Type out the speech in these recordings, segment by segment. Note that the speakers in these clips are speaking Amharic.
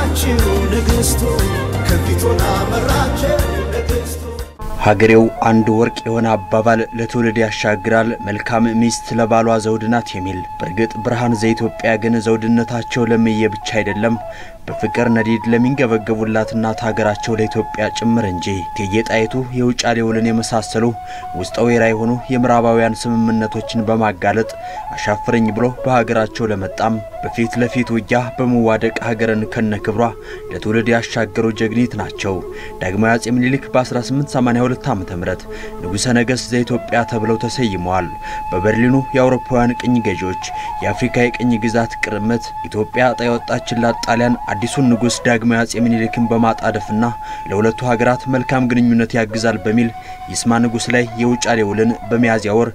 መራችው ንግሥቱ ከፊቱና መራችው ንግሥቱ ሀገሬው አንድ ወርቅ የሆነ አባባል ለትውልድ ያሻግራል። መልካም ሚስት ለባሏ ዘውድ ናት የሚል በእርግጥ ብርሃን ዘኢትዮጵያ ግን ዘውድነታቸው ለምዬ ብቻ አይደለም በፍቅር ነዲድ ለሚንገበገቡላት እናት ሀገራቸው ለኢትዮጵያ ጭምር እንጂ። እቴጌ ጣይቱ የውጫሌ ውልን የመሳሰሉ ውስጠ ወይራ የሆኑ የምዕራባውያን ስምምነቶችን በማጋለጥ አሻፍረኝ ብሎ በሀገራቸው ለመጣም በፊት ለፊት ውጊያ በመዋደቅ ሀገርን ከነክብሯ ለትውልድ ያሻገሩ ጀግኒት ናቸው። ዳግማዊ አጼ ምኒልክ በ1882 ዓ ም ንጉሠ ነገሥት ዘኢትዮጵያ ተብለው ተሰይመዋል። በበርሊኑ የአውሮፓውያን ቅኝ ገዢዎች የአፍሪካ የቅኝ ግዛት ቅርምት ኢትዮጵያ ዕጣ የወጣችላት ጣሊያን አዲሱን ንጉሥ ዳግማዊ አጼ ምኒልክን በማጣደፍና ለሁለቱ ሀገራት መልካም ግንኙነት ያግዛል በሚል ይስማ ንጉሥ ላይ የውጫሌ ውልን በሚያዝያ ወር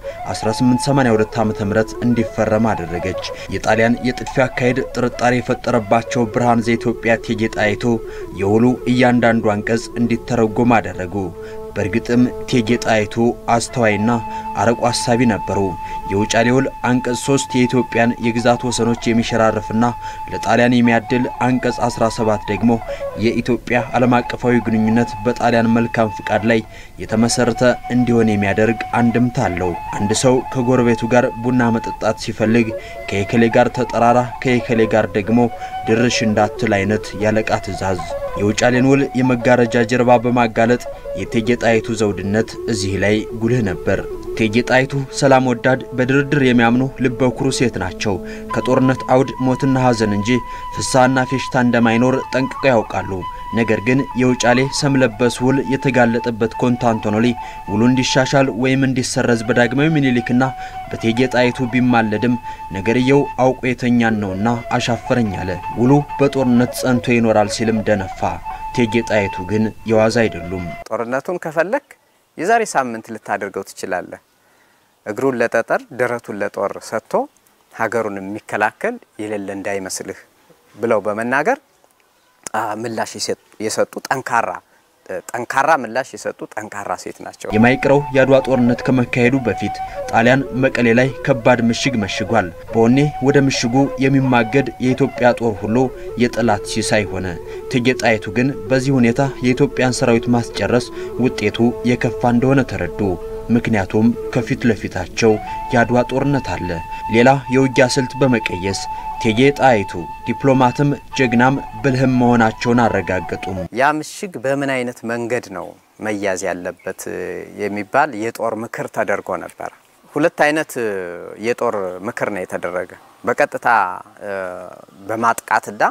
1882 ዓ.ም እንዲፈረም አደረገች። የጣሊያን የጥድፊያ አካሄድ ጥርጣሬ የፈጠረባቸው ብርሃን ዘኢትዮጵያ እቴጌ ጣይቱ የውሉ እያንዳንዱ አንቀጽ እንዲተረጎም አደረጉ። በእርግጥም እቴጌ ጣይቱ አስተዋይና አርቆ አሳቢ ነበሩ። የውጫሌ ውል አንቀጽ 3 የኢትዮጵያን የግዛት ወሰኖች የሚሸራርፍና ለጣሊያን የሚያድል፣ አንቀጽ 17 ደግሞ የኢትዮጵያ ዓለም አቀፋዊ ግንኙነት በጣሊያን መልካም ፍቃድ ላይ የተመሰረተ እንዲሆን የሚያደርግ አንድምታ አለው። አንድ ሰው ከጎረቤቱ ጋር ቡና መጠጣት ሲፈልግ ከየከሌ ጋር ተጠራራ፣ ከየከሌ ጋር ደግሞ ድርሽ እንዳትል አይነት ያለቃ ትእዛዝ። የውጫሌን ውል የመጋረጃ ጀርባ በማጋለጥ የእቴጌ ጣይቱ ዘውድነት እዚህ ላይ ጉልህ ነበር። እቴጌ ጣይቱ ሰላም ወዳድ፣ በድርድር የሚያምኑ ልበ ኩሩ ሴት ናቸው። ከጦርነት አውድ ሞትና ሐዘን እንጂ ፍሳና ፌሽታ እንደማይኖር ጠንቅቀው ያውቃሉ። ነገር ግን የውጫሌ ሰም ለበስ ውል የተጋለጠበት ኮንታንቶኖሊ ውሉ እንዲሻሻል ወይም እንዲሰረዝ በዳግማዊ ምኒልክና በእቴጌ ጣይቱ ቢማለድም ነገርየው አውቆ የተኛን ነውና አሻፈረኝ አለ። ውሉ በጦርነት ጸንቶ ይኖራል ሲልም ደነፋ። እቴጌ ጣይቱ ግን የዋዛ አይደሉም። ጦርነቱን ከፈለክ የዛሬ ሳምንት ልታደርገው ትችላለህ። እግሩን ለጠጠር ደረቱን ለጦር ሰጥቶ ሀገሩን የሚከላከል የሌለ እንዳይመስልህ ብለው በመናገር ምላሽ የሰጡ ጠንካራ ጠንካራ ምላሽ የሰጡ ጠንካራ ሴት ናቸው። የማይቀረው የአድዋ ጦርነት ከመካሄዱ በፊት ጣሊያን መቀሌ ላይ ከባድ ምሽግ መሽጓል። በወኔ ወደ ምሽጉ የሚማገድ የኢትዮጵያ ጦር ሁሉ የጠላት ሲሳይ ሆነ። እቴጌ ጣይቱ ግን በዚህ ሁኔታ የኢትዮጵያን ሰራዊት ማስጨረስ ውጤቱ የከፋ እንደሆነ ተረዱ። ምክንያቱም ከፊት ለፊታቸው የአድዋ ጦርነት አለ። ሌላ የውጊያ ስልት በመቀየስ እቴጌ ጣይቱ ዲፕሎማትም ጀግናም ብልህም መሆናቸውን አረጋገጡም። ያ ምሽግ በምን አይነት መንገድ ነው መያዝ ያለበት የሚባል የጦር ምክር ተደርጎ ነበር። ሁለት አይነት የጦር ምክር ነው የተደረገ። በቀጥታ በማጥቃትና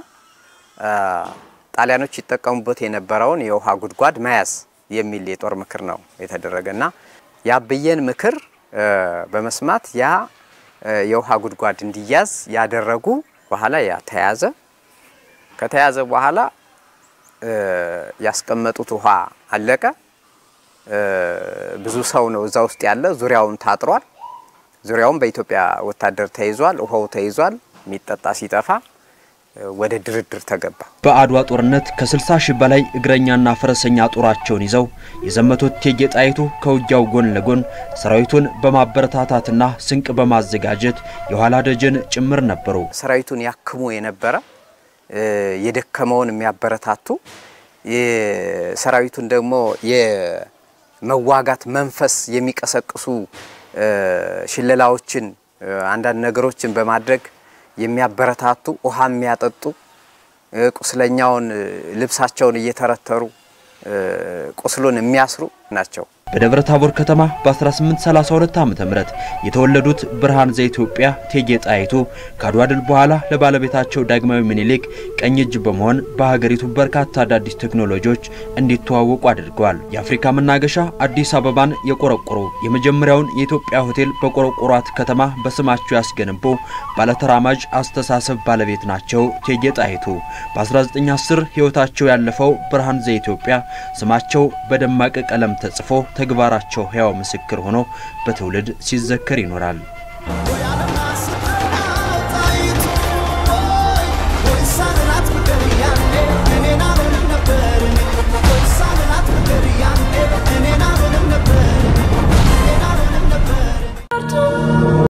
ጣሊያኖች ይጠቀሙበት የነበረውን የውሃ ጉድጓድ መያዝ የሚል የጦር ምክር ነው የተደረገና የአብዬን ምክር በመስማት ያ የውሃ ጉድጓድ እንዲያዝ ያደረጉ በኋላ ያ ተያዘ። ከተያዘ በኋላ ያስቀመጡት ውሃ አለቀ። ብዙ ሰው ነው እዛ ውስጥ ያለ። ዙሪያውን ታጥሯል። ዙሪያውን በኢትዮጵያ ወታደር ተይዟል። ውሃው ተይዟል። የሚጠጣ ሲጠፋ ወደ ድርድር ተገባ። በአድዋ ጦርነት ከ60 ሺህ በላይ እግረኛና ፈረሰኛ ጦራቸውን ይዘው የዘመቱት እቴጌ ጣይቱ ከውጊያው ጎን ለጎን ሰራዊቱን በማበረታታትና ስንቅ በማዘጋጀት የኋላ ደጀን ጭምር ነበሩ። ሰራዊቱን ያክሙ የነበረ የደከመውን የሚያበረታቱ ሰራዊቱን ደግሞ የመዋጋት መንፈስ የሚቀሰቅሱ ሽለላዎችን፣ አንዳንድ ነገሮችን በማድረግ የሚያበረታቱ ውሃ የሚያጠጡ ቁስለኛውን ልብሳቸውን እየተረተሩ ቁስሉን የሚያስሩ ናቸው። በደብረ ታቦር ከተማ በ1832 ዓ.ም የተወለዱት ብርሃን ዘኢትዮጵያ እቴጌ ጣይቱ ከአድዋ ድል በኋላ ለባለቤታቸው ዳግማዊ ምኒልክ ቀኝ እጅ በመሆን በሀገሪቱ በርካታ አዳዲስ ቴክኖሎጂዎች እንዲተዋወቁ አድርገዋል። የአፍሪካ መናገሻ አዲስ አበባን የቆረቆሩ የመጀመሪያውን የኢትዮጵያ ሆቴል በቆረቆሯት ከተማ በስማቸው ያስገነቡ ባለተራማጅ አስተሳሰብ ባለቤት ናቸው እቴጌ ጣይቱ። በ1910 ሕይወታቸው ያለፈው ብርሃን ዘኢትዮጵያ ስማቸው በደማቅ ቀለም ተጽፎ ተግባራቸው ሕያው ምስክር ሆኖ በትውልድ ሲዘከር ይኖራል። ሳንላት ፍቅር ያኔ እኔን አልሆንም ነበር እኔ ወይ ሳንላት ፍቅር ያኔ